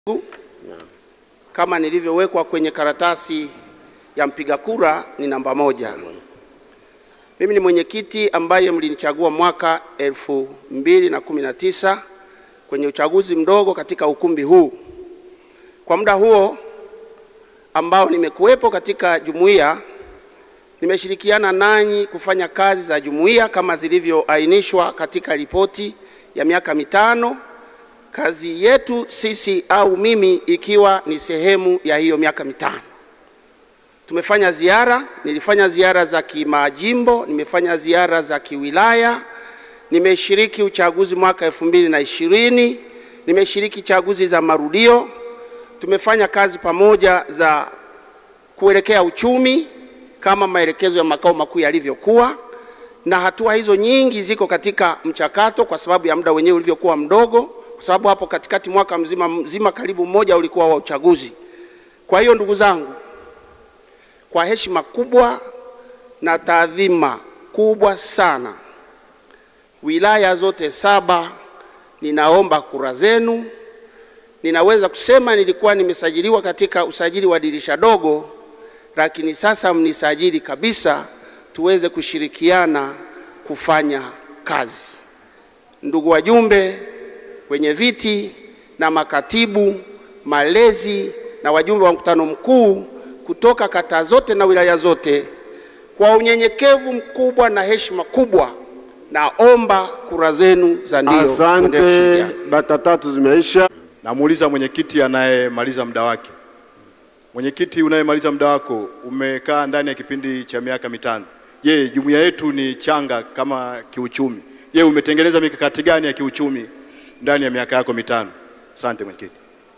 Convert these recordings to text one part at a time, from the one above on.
kama nilivyowekwa kwenye karatasi ya mpiga kura ni namba moja. Mimi ni mwenyekiti ambaye mlinichagua mwaka elfu mbili na kumi na tisa kwenye uchaguzi mdogo katika ukumbi huu. Kwa muda huo ambao nimekuwepo katika jumuiya, nimeshirikiana nanyi kufanya kazi za jumuiya kama zilivyoainishwa katika ripoti ya miaka mitano kazi yetu sisi au mimi ikiwa ni sehemu ya hiyo miaka mitano. Tumefanya ziara, nilifanya ziara za kimajimbo, nimefanya ziara za kiwilaya, nimeshiriki uchaguzi mwaka elfu mbili na ishirini, nimeshiriki chaguzi za marudio. Tumefanya kazi pamoja za kuelekea uchumi kama maelekezo ya makao makuu yalivyokuwa, na hatua hizo nyingi ziko katika mchakato kwa sababu ya muda wenyewe ulivyokuwa mdogo kwa sababu hapo katikati mwaka mzima mzima karibu mmoja ulikuwa wa uchaguzi. Kwa hiyo ndugu zangu, kwa heshima kubwa na taadhima kubwa sana, wilaya zote saba ninaomba kura zenu. Ninaweza kusema nilikuwa nimesajiliwa katika usajili wa dirisha dogo, lakini sasa mnisajili kabisa, tuweze kushirikiana kufanya kazi. Ndugu wajumbe, wenye viti na makatibu, malezi na wajumbe wa mkutano mkuu kutoka kata zote na wilaya zote, kwa unyenyekevu mkubwa na heshima kubwa, naomba kura zenu za ndio. tuendelee Asante, kushirikiana. dakika tatu zimeisha. Namuuliza mwenyekiti anayemaliza muda wake. Mwenyekiti unayemaliza muda wako, umekaa ndani ya kipindi cha miaka mitano. Je, jumuiya yetu ni changa kama kiuchumi? Je, umetengeneza mikakati gani ya kiuchumi ndani ya miaka yako mitano? Asante mwenyekiti.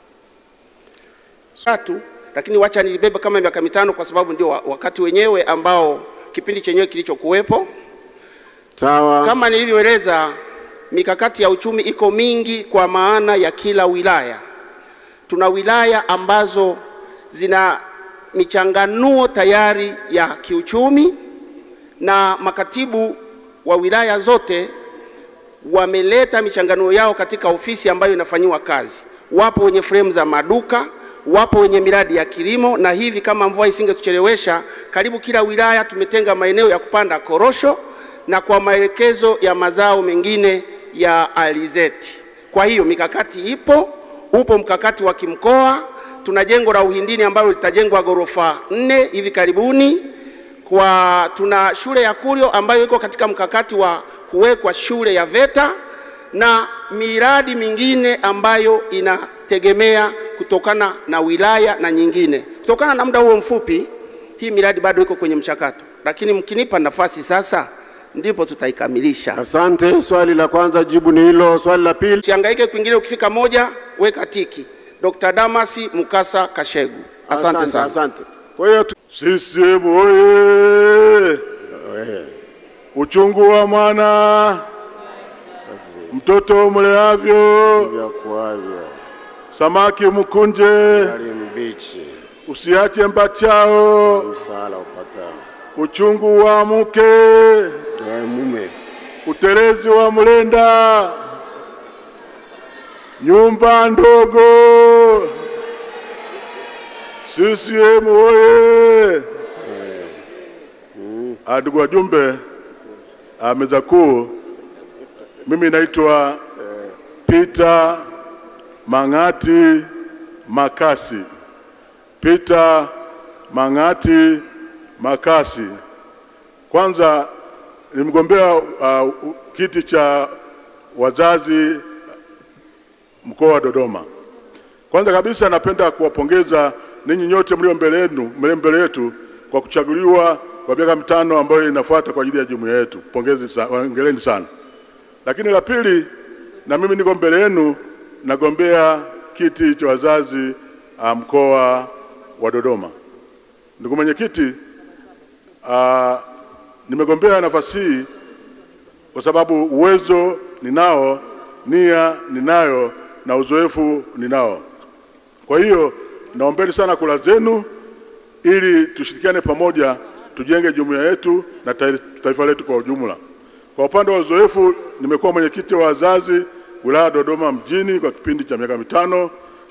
tatu, lakini wacha nilibeba kama miaka mitano kwa sababu ndio wa- wakati wenyewe ambao kipindi chenyewe kilichokuwepo. Sawa, Kama nilivyoeleza, mikakati ya uchumi iko mingi kwa maana ya kila wilaya. Tuna wilaya ambazo zina michanganuo tayari ya kiuchumi na makatibu wa wilaya zote wameleta michanganuo yao katika ofisi ambayo inafanyiwa kazi. Wapo wenye fremu za maduka, wapo wenye miradi ya kilimo, na hivi kama mvua isingetuchelewesha, karibu kila wilaya tumetenga maeneo ya kupanda korosho na kwa maelekezo ya mazao mengine ya alizeti. Kwa hiyo mikakati ipo, upo mkakati wa kimkoa. Tuna jengo la Uhindini ambalo litajengwa ghorofa nne hivi karibuni kwa tuna shule ya Kurio ambayo iko katika mkakati wa kuwekwa shule ya VETA na miradi mingine ambayo inategemea kutokana na wilaya na nyingine. Kutokana na muda huo mfupi, hii miradi bado iko kwenye mchakato, lakini mkinipa nafasi sasa, ndipo tutaikamilisha. asante. Swali la kwanza jibu ni hilo. Swali la pili, Usihangaike kwingine, ukifika moja weka tiki. Dr. Damasi Mukasa Kashegu, asante sana. Asante. Kwa hiyo tu- CCM oye! Uchungu wa mwana mtoto mleavyo, vya kuavya samaki mkunje, ali mbichi usiache mbachao, msala upata uchungu wa mke, Ewe mume utelezi wa mlenda, nyumba ndogo. CCM oye! Ah, Ndugu wajumbe, ah, meza kuu, mimi naitwa Peter Mang'ati Makasi. Peter Mang'ati Makasi. Kwanza ni mgombea uh, kiti cha wazazi mkoa wa Dodoma. Kwanza kabisa napenda kuwapongeza ninyi nyote mlio mbele yenu, mlio mbele yetu kwa kuchaguliwa kwa miaka mitano ambayo inafuata kwa ajili ya jumuiya yetu. Pongezi sana, hongereni sana. Lakini la pili, na mimi niko mbele yenu nagombea kiti cha wazazi uh, mkoa wa Dodoma. Ndugu mwenyekiti, uh, nimegombea nafasi hii kwa sababu uwezo ninao, nia ninayo na uzoefu ninao. Kwa hiyo naombeni sana kula zenu ili tushirikiane pamoja tujenge jumuiya yetu na tai- taifa letu kwa ujumla. Kwa upande wa uzoefu, nimekuwa mwenyekiti wa wazazi wilaya ya Dodoma mjini kwa kipindi cha miaka mitano,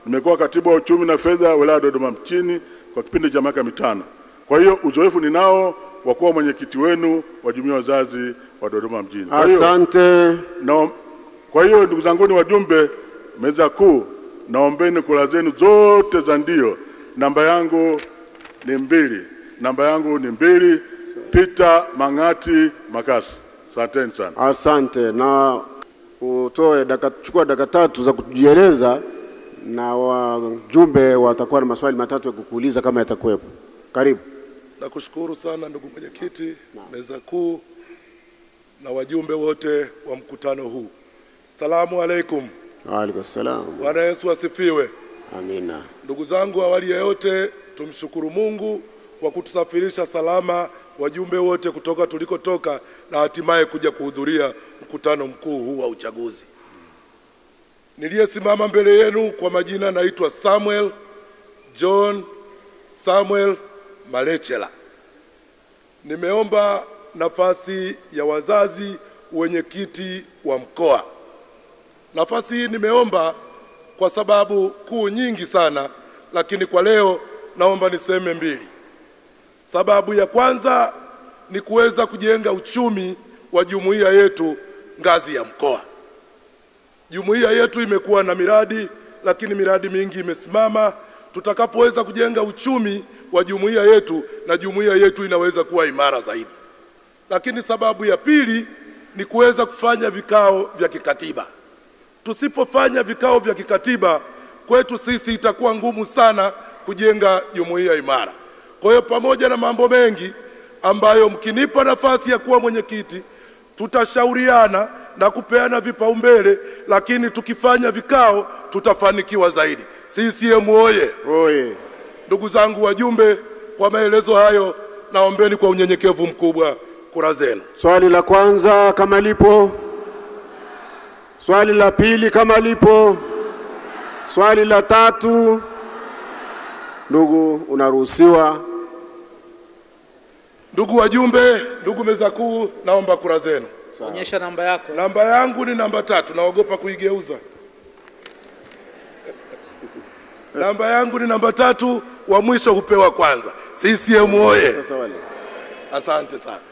nimekuwa katibu wa uchumi na fedha wilaya ya Dodoma mjini kwa kipindi cha miaka mitano. Kwa hiyo uzoefu ninao wa kuwa mwenyekiti wenu wa jumuiya ya wazazi wa Dodoma mjini. Kwa hiyo- Asante. na, kwa hiyo ndugu zangu ni wajumbe meza kuu, naombeni kura zenu zote za ndio. Namba yangu ni mbili, namba yangu ni mbili. Peter Mang'ati Makasi, asanteni sana. Asante na utoe daka, chukua dakika tatu za kujieleza, na wajumbe watakuwa na maswali matatu ya kukuuliza kama yatakuwepo. Karibu. Nakushukuru sana ndugu mwenyekiti, meza kuu na wajumbe wote wa mkutano huu. Salamu alaikum. Waalaikum salam. Bwana Yesu asifiwe. Amina. Ndugu zangu, awali ya yote tumshukuru Mungu kwa kutusafirisha salama wajumbe wote kutoka tulikotoka na hatimaye kuja kuhudhuria mkutano mkuu huu wa uchaguzi. Niliyesimama mbele yenu kwa majina naitwa Samuel John Samuel Malechela. Nimeomba nafasi ya wazazi wenyekiti wa mkoa. Nafasi hii nimeomba kwa sababu kuu nyingi sana, lakini kwa leo naomba niseme mbili. Sababu ya kwanza ni kuweza kujenga uchumi wa jumuiya yetu ngazi ya mkoa. Jumuiya yetu imekuwa na miradi, lakini miradi mingi imesimama. Tutakapoweza kujenga uchumi wa jumuiya yetu, na jumuiya yetu inaweza kuwa imara zaidi. Lakini sababu ya pili ni kuweza kufanya vikao vya kikatiba. Tusipofanya vikao vya kikatiba kwetu sisi itakuwa ngumu sana kujenga jumuiya imara. Kwa hiyo pamoja na mambo mengi ambayo mkinipa nafasi ya kuwa mwenyekiti, tutashauriana na kupeana vipaumbele, lakini tukifanya vikao tutafanikiwa zaidi. CCM oye! Oye. Ndugu zangu wajumbe, kwa maelezo hayo, naombeni kwa unyenyekevu mkubwa kura zenu. Swali la kwanza kama lipo. Swali la pili kama lipo. Swali la tatu. Ndugu, unaruhusiwa. Ndugu wajumbe, ndugu meza kuu, naomba kura zenu. Onyesha namba yako. Namba yangu ni namba tatu, naogopa kuigeuza. Namba yangu ni namba tatu, wa mwisho hupewa kwanza. CCM oye! Sasa wale. Asante sana.